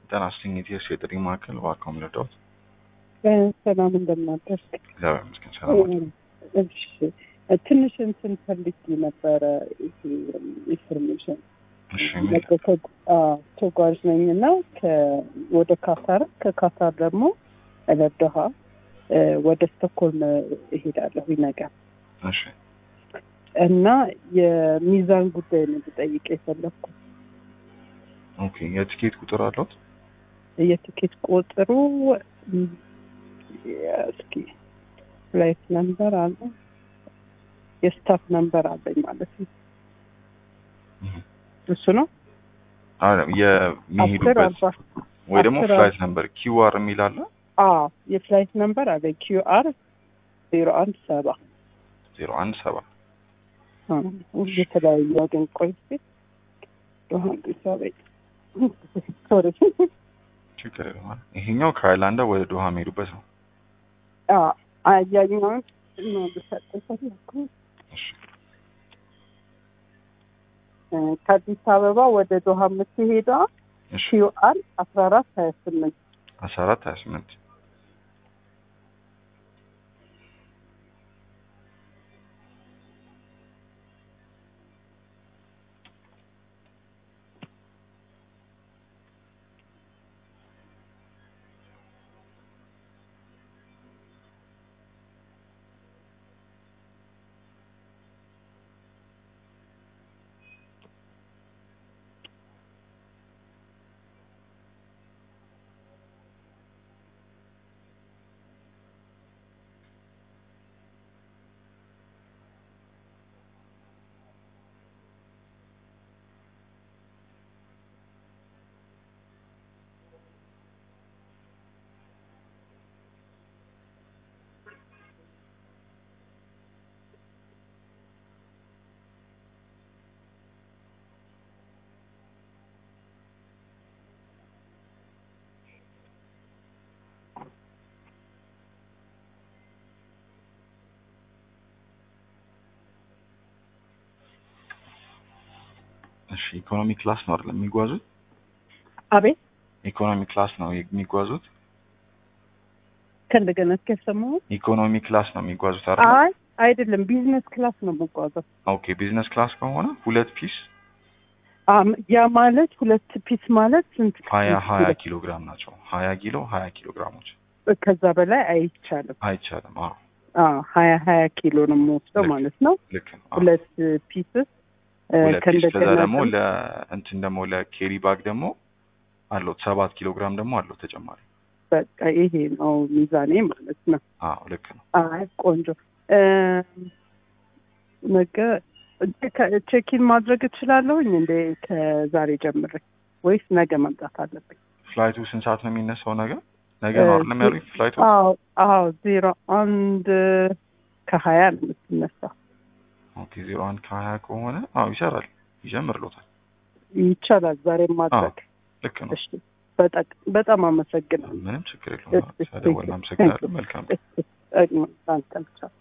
ጤና ይስጥልኝ ኢቲኤስ የጥሪ ማዕከል እባክዎ ምን ልርዳዎት? ሰላም እንደምናደርግ እግዚአብሔር ይመስገን ሰላም ነው። እሺ ትንሽ እንትን ፈልጌ ነበረ ይሄ ኢንፎርሜሽን እሺ ምን ተጓዥ ነኝ እና ወደ ካታር ከካታር ደግሞ ለዶሃ ወደ ስቶክሆልም እሄዳለሁ ነገር እሺ እና የሚዛን ጉዳይ ነው ልጠይቅ የፈለግኩት። ኦኬ የቲኬት ቁጥር አለዎት? የትኬት ቁጥሩ ም፣ እስኪ ፍላይት ነምበር አለ የስታፍ ነምበር አለኝ ማለት ነው። እህ። እሱ ነው አረ አስር የሚሄዱበት አርባ ወይ ደግሞ አስር ፍላይት ነምበር ኪውአር የሚል አለ አዎ የፍላይት ነምበር አለ ኪዩ አር ዜሮ አንድ ሰባ ዜሮ አንድ ሰባ የተለያዩ ግን ቆይ እስኪ ዶሃ አዲስ አበባ ሶሪ ችግር የለም። ይሄኛው ከአይላንዳ ወደ ዶሃ የሚሄዱበት ነው። አያኛውን ነው ልሰጥ ፈለኩ እሺ ከአዲስ አበባ ወደ ዶሃ የምትሄደዋ እሺ ኪዩ አር አስራ አራት ሀያ ስምንት አስራ አራት ሀያ ስምንት እሺ ኢኮኖሚ ክላስ ነው አይደል የሚጓዙት? አቤት ኢኮኖሚ ክላስ ነው የሚጓዙት? ከእንደገና እስከሰማሁ ኢኮኖሚ ክላስ ነው የሚጓዙት አይደል? አይ አይደለም ቢዝነስ ክላስ ነው የምጓዘው ኦኬ ቢዝነስ ክላስ ከሆነ ሁለት ፒስ አም፣ ያ ማለት ሁለት ፒስ ማለት ስንት ሀያ ፒስ ሀያ ይላል? ኪሎ ግራም ናቸው። ሀያ ኪሎ ሀያ ኪሎ ግራሞች ከዛ በላይ አይቻልም አይቻልም። አዎ አዎ ሀያ ሀያ ኪሎ ነው የምወስደው ልክ። ማለት ነው ልክ ነው። አዎ። ሁለት ፒስስ ሁለት ፒስ ከዛ ከእንደገና ደግሞ ደግሞ ለእንትን ደግሞ ለኬሪ ባግ ደግሞ አለው ሰባት ኪሎ ግራም ደግሞ አለው ተጨማሪ። በቃ ይሄ ነው ሚዛኔ ማለት ነው አዎ ልክ ነው። አይ ቆንጆ እ፣ ነገ ቼኪን ማድረግ እችላለሁኝ እንደ ከዛሬ ጀምሬ ወይስ ነገ መምጣት አለብኝ? ፍላይቱ ስንት ሰዓት ነው የሚነሳው? ነገ ነገ ነው አይደለም ያሉኝ ፍላይቱ? አዎ አዎ ዜሮ አንድ ከሀያ ነው የምትነሳው። ኦኬ ዜሮ አንድ ከሀያ ከሆነ አዎ ይሰራል፣ ይጀምርሎታል። ይቻላል ዛሬ ማድረግ። ልክ ነው። እሺ በጣም በጣም አመሰግናለሁ። ምንም ችግር የለውም። ስለደወልን አመሰግናለሁ። መልካም እሺ፣ እሺ፣ እሺ፣